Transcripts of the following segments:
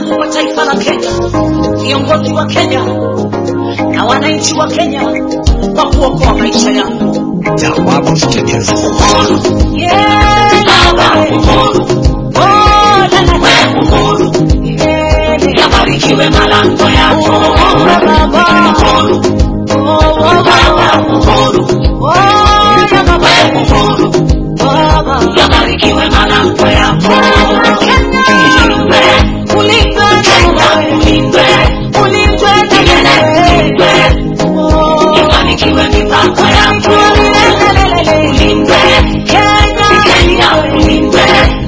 wa taifa la Kenya, viongozi wa Kenya na wananchi wa Kenya kwa kuokoa maisha yangu. Jawabu Studios. Yeah, Baba. Oh, la, la, la. Yeah, Yabarikiwe malango yako Oh, Baba. Oh, oh, Baba. Oh, ya Baba. Baba. Yabarikiwe malango yako Kenya, ulindwe na wewe. Ulindwe, Ulindwe na wewe. Oh, Yabarikiwe mipaka yako Ulindwe, Kenya ulindwe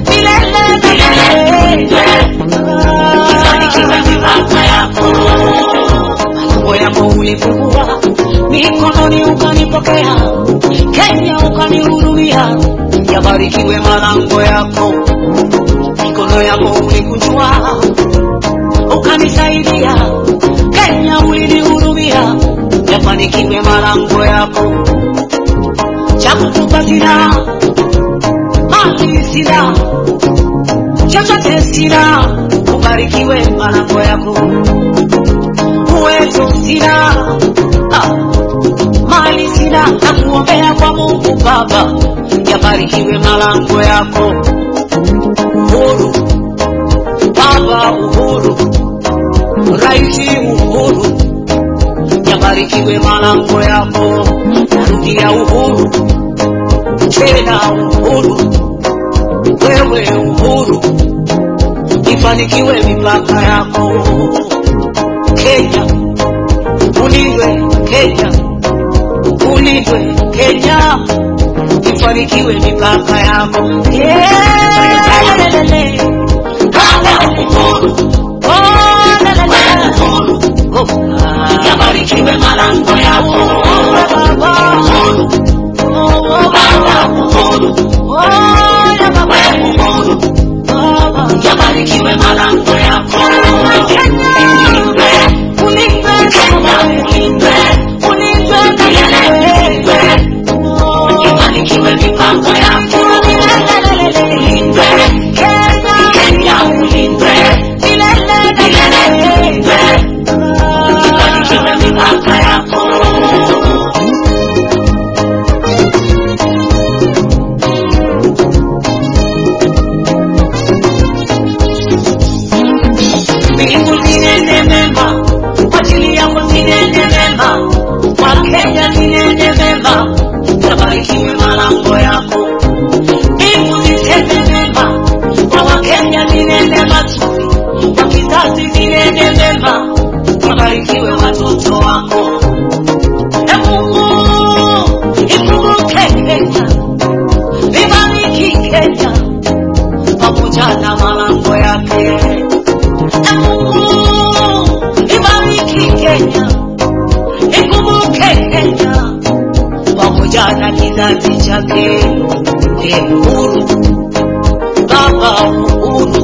Yabarikiwe mipaka yako Malango yako ulifungua, mikononi ukanipokea, Kenya ukanihurumia. Yabarikiwe malango yako, mikono yako ulikunjua, ukanisaidia, Kenya ulinihurumia. Yabarikiwe malango yako, cha kutupa sina, mali sina, chochote sina, ubarikiwe malango yako uwezo sina, ah, mali sina, na kuombea kwa Mungu Baba, yabarikiwe malango yako. Uhuru Baba, uhuru Raisi, uhuru yabarikiwe malango yako. Narudia uhuru tena, uhuru wewe, uhuru ifanikiwe mipaka yako. Kenya, ulindwe Kenya, ulindwe Kenya, ifanikiwe mipaka yako. Yelelele. Baba uhuru Oh, lelele. Oh, ah. Yabarikiwe malango yako Baba. Oh, oh, Baba uhuru oh, ya Baba. uhuru Baba. Yabarikiwe malango yako Kenya, Ulindwe, ulindwe Kenya Kenya, ulindwe ulindwe Kenya. Ulindwe, Oh, Yabarikiwe mipaka yako Ulindwe, Kenya ulindwe Ulindwe, Yabarikiwe mipaka yako Mbingu zinene mema, kwa ajili yangu zinene mema, kwa Kenya zinene mema, yabarikiwe malango yako. Mbingu ziseme mema, kwa Wakenya zinene mazuri, kwa kizazi zinene mema, yabarikiwe watoto wako. E Mungu, ikumbuke Kenya, ibariki Kenya, pamoja na malango yake. E Mungu, ibariki Kenya, ikumbuke Kenya pamoja na kizazi chake. E uhuru, Baba uhuru,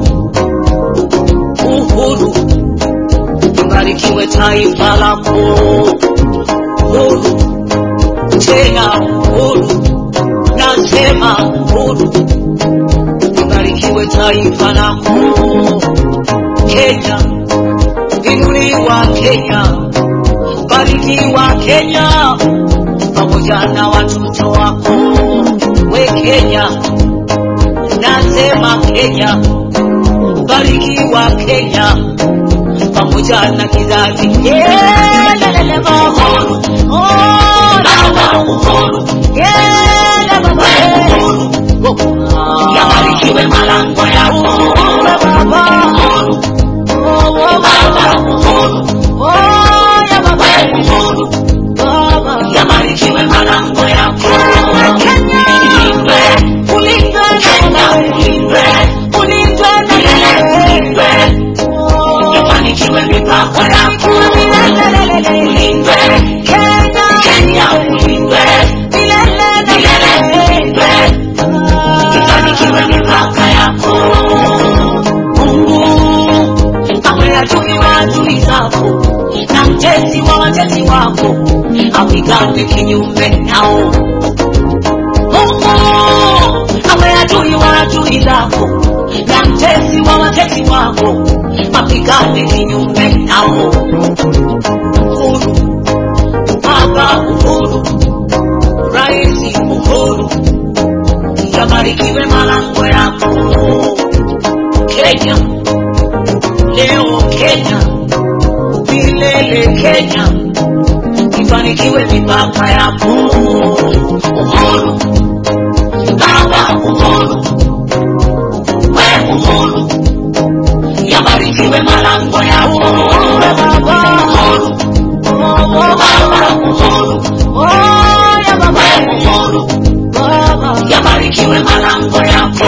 uhuru, ibarikiwe taifa lako. Uhuru, tena uhuru, nasema uhuru, ibarikiwe taifa lako. Kenya, inuliwa Kenya, barikiwa Kenya, pamoja na watoto wako. We Kenya, nasema Kenya, barikiwa Kenya, pamoja na kizazi. Yeah, lelele baba. Oh, Baba uhuru yeah, baba. Oh, ah. Yabarikiwe malango yako Oh, baba. Uhuru, Oh, oh, Baba baba. uhuru Oh, ya baba. Uhuru Baba. Yabarikiwe malango yako Kenya. Ulindwe, Ulindwe Kenya na wewe. ulindwe Ulindwe na wewe. Ulindwe, Oh, Yabarikiwe mipaka yako milele. Ulindwe, Kenya. Kenya ulindwe Milele na Milele wewe. ulindwe Ah. Ibarikiwe mipaka yako Mungu awe adui wa adui zako na mtesi wa watesi wako apigane kinyume nao. Mungu awe adui wa adui zako na mtesi wa watesi wako mapigane kinyume nao uhuru baba uhuru raisi uhuru yabarikiwe malango yako kenya leo kenya milele kenya ibarikiwe mipaka yako uhuru baba uhuru we uhuru yabarikiwe malango yako uhuru baba uhuru we uhuru yabarikiwe malango yako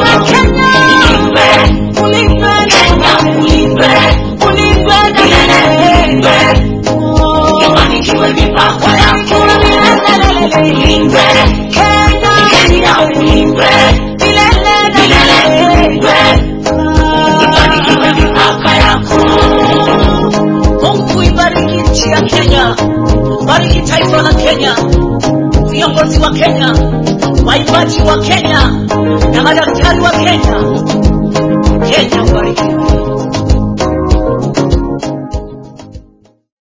ulindwe kenya ulindwe milele ulindwe yabarikiwe mipaka yako ulindwe kenya ulindwe milele ulindwe ibarikiwe mipaka yako mungu ibariki nchi ya kenya bariki taifa la kenya viongozi wa kenya waimbaji wa kenya na madaktari wa kenya kenya ubarikiwe